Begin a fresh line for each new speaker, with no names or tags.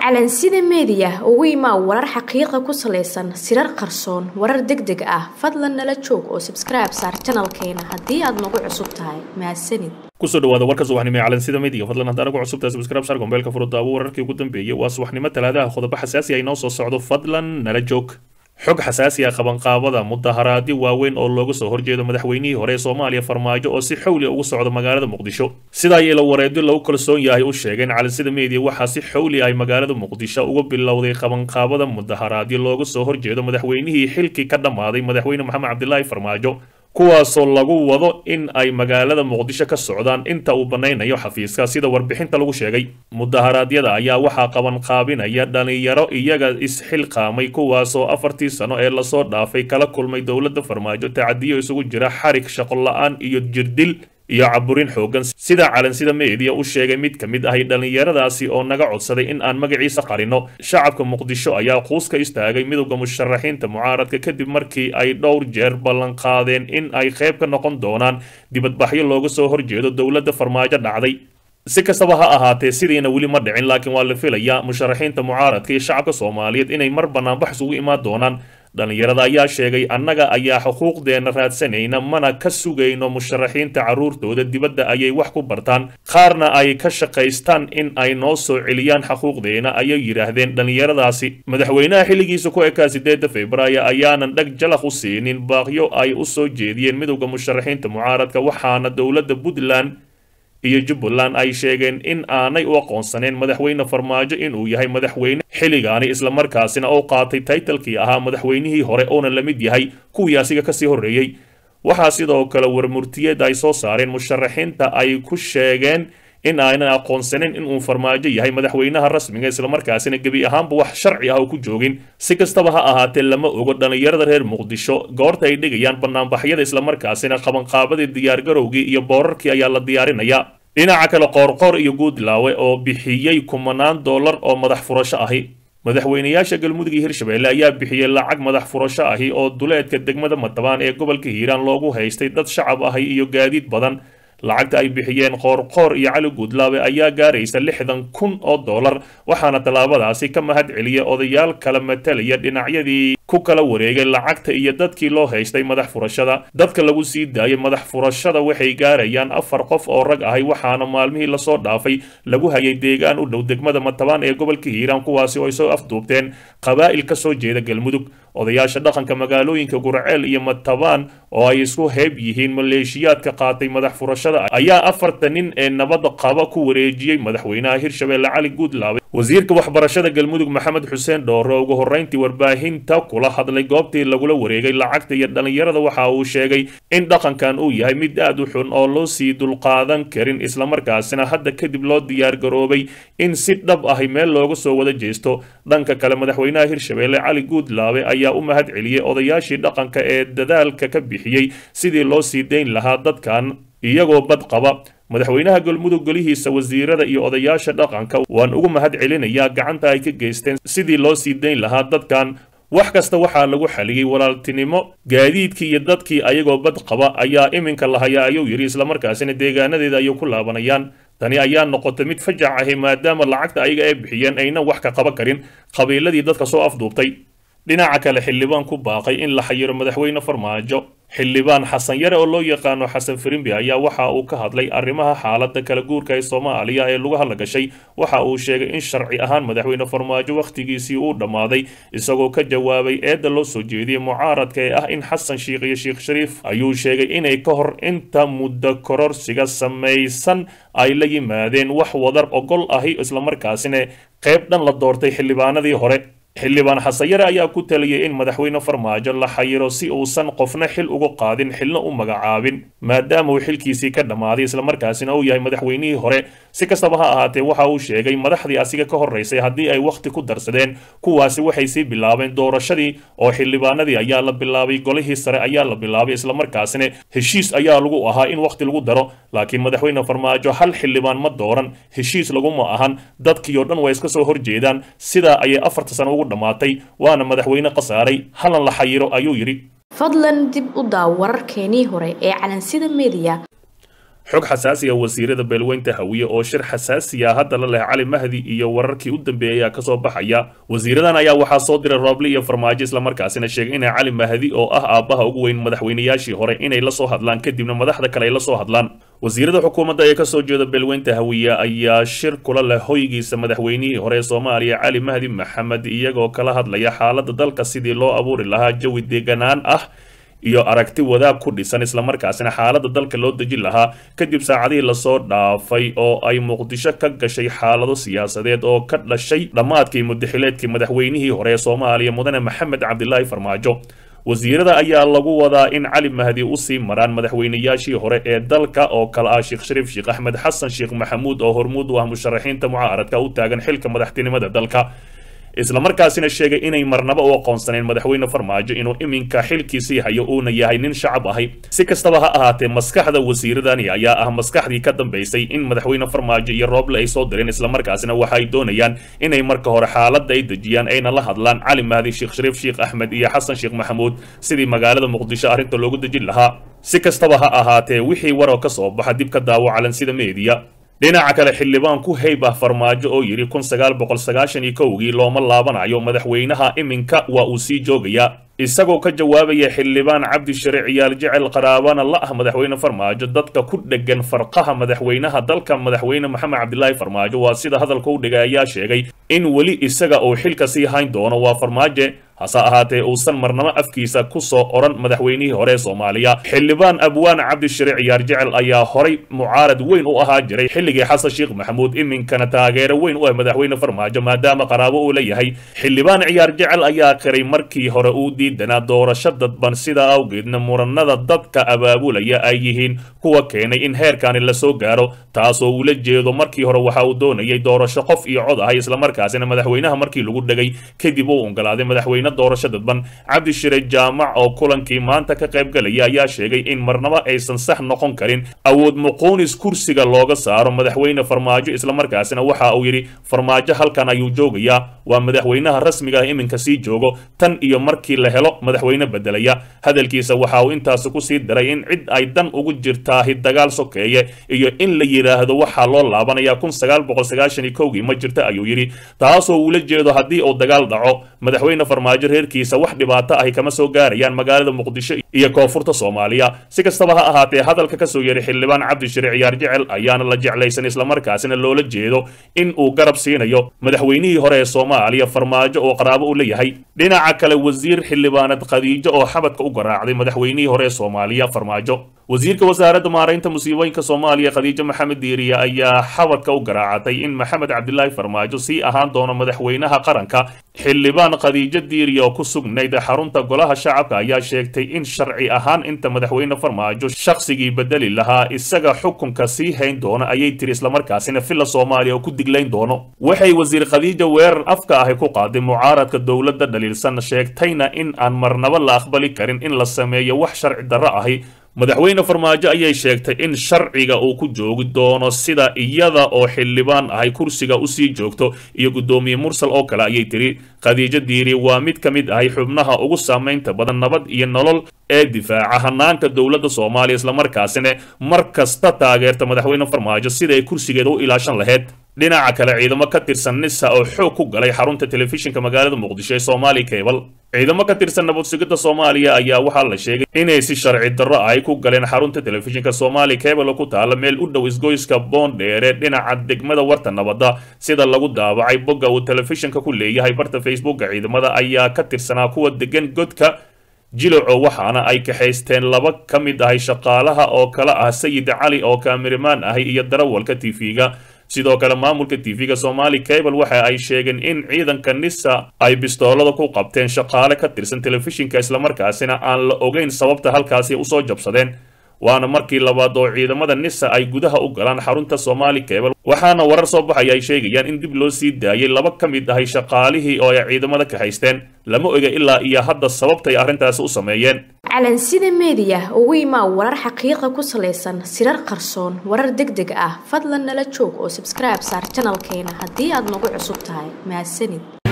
calansida meediya ugu imaa warar xaqiiqa ku salaysan sirar qarsoon warar deg deg ah fadlan nala joog oo sabskribe saar janalkeena haddii aad nagu cusub tahay mahadsanid
kusoo dhawaada warka subaxnimo ee calansida media fadlan haddaan ugu cusubtahay subscribe sar gombeelka furudaawo wararkii ugu dambeeyey waa subaxnimo talaadaha qodobo xasaasi ah inoo soo socdo fadlan nala joog xog xasaasi ah qabanqaabada mudaharaadyo waaweyn oo looga soo horjeedo madaxweynihii hore ee soomaaliya farmaajo oo si xawli ugu socda magaalada muqdisho sida ay ilo wareedyo lagu kalsoon yahay u sheegeen calansida media waxaa si xawli ay magaalada muqdisho uga bilowday qabanqaabada mudaharaadyo looga soo horjeedo madaxweynihii xilkii ka dhammaaday madaxweyne maxamed cabdilaahi farmaajo kuwaasoo lagu wado in ay magaalada muqdisho ka socdaan inta uu banaynayo xafiiska sida warbixinta lagu sheegay mudaharaadyada ayaa waxaa qabanqaabinaya dhalinyaro iyaga isxilqaamay kuwaasoo afartii sano ee lasoo dhaafay kala kulmay dowladda farmaajo tacadiyo isugu jira xarig shaqo la-aan iyo jirdil iyo caburin xoogan sida calansida meediya u sheegay mid ka mid ahay dhallinyaradaasi oo naga codsaday in aan magaciisa qarino shacabka muqdisho ayaa quus ka istaagay midowda musharaxiinta mucaaradka kadib markii ay dhowr jeer ballanqaadeen in ay qayb ka noqon doonaan dibadbaxyo looga soo horjeedo dowladda farmaajo dhacday si kastaba ha ahaatee sidiina weli ma dhicin laakiin waa la filayaa musharaxiinta mucaaradka iyo shacabka soomaaliyeed inay mar banaanbax isugu imaan doonaan dhallinyarada ayaa sheegay annaga ayaa xuquuqdeenna raadsanayna mana ka sugayno musharaxiinta carruurtooda dibadda ayay wax ku bartaan qaarna ay ka shaqaystaan in ay noo soo celiyaan xuquuqdeena ayay yidhaahdeen dhallinyaradaasi madaxweynaha xilligiisa ku ekaa sideedda februaayo ayaanan dheg jalaq u siinin baaqyo ay u soo jeediyeen midowda musharaxiinta mucaaradka waxaana dowladda puntland iyo jubbaland ay sheegeen in aanay u aqoonsaneen madaxweyne farmaajo inuu yahay madaxweyne xilligaani islamarkaasina oo qaatay taytalkii ahaa madaxweynihii hore oona la mid yahay kuwii asiga kasii horreeyey waxaa sidoo kale warmurtiyeed ay soo saareen musharaxiinta ay ku sheegeen in aanan aqoonsanin inuu farmaajo yahay madaxweynaha rasmiga islamarkaasina gebi ahaanba wax sharci ah oo ku joogin si kastaba ha ahaatee lama ogo dhallinyarada reer muqdisho goorta ay dhigayaan banaanbaxyada islamarkaasina qabanqaabadii diyaargarowgii iyo boorarkii ayaa la diyaarinayaa dhinaca kale qoorqoor iyo guudlaawe oo bixiyey kumanaan dollar oo madax furasho ahi madaxweynayaasha galmudug iyo hirshabelle ayaa bixiyey lacag madax furasho ahi oo duleedka degmada matabaan ee gobolka hiiraan loogu haystay dad shacab ahi iyo gaadiid badan lacagta ay bixiyeen qoorqoor iyo cali guudlaawe ayaa gaaraysa lixdan kun oo dollar waxaana tallaabadaasi ka mahad celiyay odayaal kala matalaya dhinacyadii ku kala wareegay lacagta iyo dadkii loo haystay madax furashada dadka lagu sii daayay madax furashada waxay gaarayaan afar qof oo rag ahay waxaana maalmihii lasoo dhaafay lagu hayay deegaan u dhow degmada matabaan ee gobolka hiiraan kuwaasi oo ay soo afduubteen qabaa'il ka soo jeeda galmudug odayaasha dhaqanka magaalooyinka gurceel iyo matabaan oo ay isku heeb yihiin maleeshiyaadka qaatay madax furashada ayaa afarta nin ee nabadda qaba ku wareejiyey madaxweynaha hirshabelle cali guudlaawe wasiirka waxbarashada galmudug maxamed xuseen dhoore ugu horrayntii warbaahinta kula hadlay goobtii lagula wareegay lacagta iyo dhallinyarada waxa uu sheegay in dhaqankan uu yahay mid aad u xun oo loo sii dulqaadan karin islamarkaasina hadda kadib loo diyaargaroobay in si dhab ahi meel looga soo wada jeesto dhanka kale madaxweynaha hirshabelle cali guudlaawe ayaa u mahad celiyey odayaashii dhaqanka ee dadaalka ka bixiyey sidii loo sii dayn lahaa dadkan iyagoo bad qaba madaxweynaha galmudug golihiisa wasiirada iyo odayaasha dhaqanka waan ugu mahad celinayaa gacanta ay ka geysteen sidii loo sii dayn lahaa dadkan wax kasta waxaa lagu xaliyey walaaltinimo gaadiidkii iyo dadkii ayagoo bad qaba ayaa iminka lahayaa ayuu yidhi islamarkaasina deegaanadeeda ayay ku laabanayaan tani ayaa noqotay mid fajac ahi maadaama lacagta ayaga ay bixiyeen aynan wax ka qaban karin qabiiladii dadka soo afduubtay dhinaca kale xildhibaan ku baaqay in la xayiro madaxweyne farmaajo xildhibaan xasan yare oo loo yaqaano xasan firimbi ayaa waxa uu ka hadlay arrimaha xaaladda kala guurka ee soomaaliya ee lagu hadla gashay waxa uu sheegay in sharci ahaan madaxweyne farmaajo wakhtigiisii uu dhammaaday isagoo ka jawaabay eedda loo soo jeediyey mucaaradka ee ah in xasan shiikh iyo sheekh shariif ayuu sheegay inay ka hor inta muddo kororsiga samaysan ay la yimaadeen wax wadar ogol ahi islamarkaasina qayb dhan la doortay xildhibaanadii hore xildhibaan xasanyare ayaa ku taliyay in madaxweyne farmaajo la xayiro si uusan qofna xil uga qaadin xilna u magacaabin maadaama uu xilkiisii ka dhammaaday islamarkaasina uu yahay madaxweynihii hore si kastaba ha ahaatee waxa uu sheegay madaxdii asiga ka horraysay haddii ay wakhti ku darsadeen kuwaasi waxay sii bilaabeen doorashadii oo xildhibaanadii ayaa la bilaabay golihii sare ayaa la bilaabay islamarkaasina heshiis ayaa lagu ahaa in wakhti lagu daro laakiin madaxweyne farmaajo hal xildhibaan ma dooran heshiis laguma ahan dadkii oo dhan waa iska soo horjeedaan sidaa ayay afarta sano ugu dhammaatay waana madaxweyne khasaaray halan la xayiro ayuu yidhi
fadlan dib u daaw wararkeenii hore ee calansida media
xog xasaasiya wasiirada beelweynta hawiye oo shir xasaasiya hadda la leh cali mahdi iyo wararkii u dambeeyay ayaa kasoo baxaya wasiiradan ayaa waxaa soo diray rooble iyo farmaajo islamarkaasina sheegay inay cali mahdi oo ah aabbaha ugu weyn madaxweynayaashii hore inay la soo hadlaan kadibna madaxda kale ay la soo hadlaan wasiirada xukuumadda ee kasoo jeeda beelweynta hawiye ayaa shir kula leh hoygiisa madaxweynihii hore ee soomaaliya cali mahdi maxamed iyagoo kala hadlaya xaaladda dalka sidii loo abuuri lahaa jawi deeganaan ah iyo aragti wadaag ku dhisan islamarkaasina xaaladda dalka loo dejin lahaa kadib saacadihii lasoo dhaafay oo ay muqdisho ka gashay xaalado siyaasadeed oo ka dhashay dhammaadkii mudaxileedkii madaxweynihii hore ee soomaaliya mudane maxamed cabdilaahi farmaajo wasiirada ayaa lagu wadaa in cali mahdi usii maraan madaxweynayaashii hore ee dalka oo kale ah sheekh shariif sheekh axmed xasan sheekh maxamuud oo hormuud u ah musharaxiinta mucaaradka u taagan xilka madaxtinimada dalka islamarkaasina sheegay inay marnaba u aqoonsaneen madaxweyne farmaajo inuu iminka xilkiisii hayo uuna yahay nin shacab ahay si kastaba ha ahaatee maskaxda wasiiradani ayaa ah maskaxdii ka dambaysay in madaxweyne farmaajo iyo rooble ay soo direen islamarkaasina waxa ay doonayaan inay marka hore xaaladda ay dejiyaan ayna la hadlaan cali mahdi sheekh shariif sheekh axmed iyo xasan sheekh maxamuud sidii magaalada muqdisho arrinta loogu dejin lahaa si kastaba ha ahaatee wixii waroo ka soo baxa dib ka daawo calansida meediya dhinaca kale xildhibaan ku heyb ah farmaajo oo yidhi kun sagaal boqol sagaashan iyo kowgii looma laabanayo madaxweynaha iminka waa uu sii joogayaa isagoo ka jawaabaya xildhibaan cabdi shariic yaal jecel qaraabana la ah madaxweyne farmaajo dadka ku dhegan farqaha madaxweynaha dalka madaxweyne maxamed cabdilaahi farmaajo waa sida hadalka u dhigay ayaa sheegay in weli isaga uu xilka sii hayn doono waa farmaaje hase ahaatee uusan marnamo afkiisa ku soo odhan madaxweynihii hore ee soomaaliya xildhibaan abwaan cabdishariic yaar jecel ayaa horay mucaarad weyn u ahaa jiray xilligii xasan sheekh maxamuud iminkana taageero weyn u ah madaxweyne farmaajo maadaama qaraabo uu leeyahay xildhibaan ciyaar jecel ayaa qiray markii hore uu diidanaa doorasho dadban sidaa awgeedna muranada dadka abaabulaya ay yihiin kuwa keenay in heerkani lasoo gaaro taasoo uula jeedo markii hore waxa uu doonayay doorasho qof iyo cod ahay islamarkaasina madaxweynaha markii lagu dhegay kadib uu ongolaaday madaxweyne doorasho dadban cabdishire jaamac oo kulankii maanta ka qayb galaya ayaa sheegay in marnaba aysan sax noqon karin awood muquunis kursiga looga saaro madaxweyne farmaajo islamarkaasina waxa uu yidhi farmaajo halkan ayuu joogayaa waa madaxweynaha rasmiga ah iminka sii joogo tan iyo markii la helo madaxweyne bedelaya hadalkiisa waxa uu intaasi kusii daray in cid ay dan ugu jirtaahi dagaal sokeeye iyo in la yidhaahdo waxaa loo laabanaya kun sagaal boqol sagaashan iyo kowgii ma jirta ayuu yidhi taasoo uula jeedo haddii uu dagaal dhaco madaxweyne farmaajo reerkiisa wax dhibaato ahi kama soo gaarayaan magaalada muqdisho iyo koonfurta soomaaliya si kastaba ha ahaatee hadalka kasoo yeeray xildhibaan cabdishire ciyaar jecel ayaana la jeclaysan islamarkaasina loola jeedo in uu garab siinayo madaxweynihii hore ee soomaaliya farmaajo oo qaraabo u leeyahay dhinaca kale wasiir xildhibaanad khadiijo oo xabadka u garaacday madaxweynihii hore ee soomaaliya farmaajo wasiirka wasaaradda maaraynta musiibooyinka soomaaliya khadiijo maxamed diiriye ayaa xabadka u garaacatay in maxamed cabdilaahi farmaajo sii ahaan doono madaxweynaha qaranka xildhibaan khadiijo diiriye oo ku sugnayd xarunta golaha shacabka ayaa sheegtay in sharci ahaan inta madaxweyne farmaajo shakhsigii bedeli lahaa isaga xukunka sii hayn doono ayay tiri islamarkaasina villa soomaaliya oo ku diglayn doono waxay wasiir khadiijo weerar afka ahi ku qaaday mucaaradka dowladda dhaliilsan sheegtayna in aan marnaba la aqbali karin in la sameeyo wax sharci darro ahi madaxweyne farmaajo ayay sheegtay in sharciga uu ku joogi doono sida iyada oo xildhibaan ahay kursiga usii joogto iyo guddoomiye mursal oo kale ayay tiri khadiijo diiri waa mid ka mid ahay xubnaha ugu saamaynta badan nabad iyo nolol ee difaaca hanaanka dowladda soomaaliya islamarkaasina mar kasta taageerta madaxweyne farmaajo sida ay kursigeeda u ilaashan lahayd dhinaca kale ciidamo ka tirsan nisa oo xoog ku galay xarunta telefishinka magaalada muqdisho ee soomaali cable ciidamo ka tirsan nabad sugidda soomaaliya ayaa waxaa la sheegay inay si sharci darro ay ku galeen xarunta telefishinka soomaali cable oo ku taala meel u dhow isgoyska boondheere dhinaca degmada warta nabadda sida lagu daabacay bogga uu telefishinka ku leeyahay barta facebooka ciidamada ayaa ka tirsanaa kuwa degan godka jiloco waxaana ay kaxaysteen laba ka mid ahay shaqaalaha oo kala ah sayid cali oo kaamirimaan ahay iyo darawalka tv-ga sidoo kale maamulka tv-ga somali cable waxa ay sheegeen in ciidanka nisa ay bistoolada ku qabteen shaqaale ka tirsan telefishinka islamarkaasina aan la ogeyn sababta halkaasi usoo jabsadeen waana markii labaad oo ciidamada nisa ay gudaha u galaan xarunta somali cable waxaana warar soo baxaya ay sheegayaan in dib loo sii daayay laba ka mid ahay shaqaalihii oo ay ciidamada kahaysteen lama oga ilaa iyo hadda sababtay arrintaasi u sameeyeen
calansida meediya ugu imaa warar xaqiiqa ku salaysan sirar qarsoon warar deg deg ah fadlan nala joog oo sabskribe saar janalkeena haddii aad nagu cusub tahay mahadsanid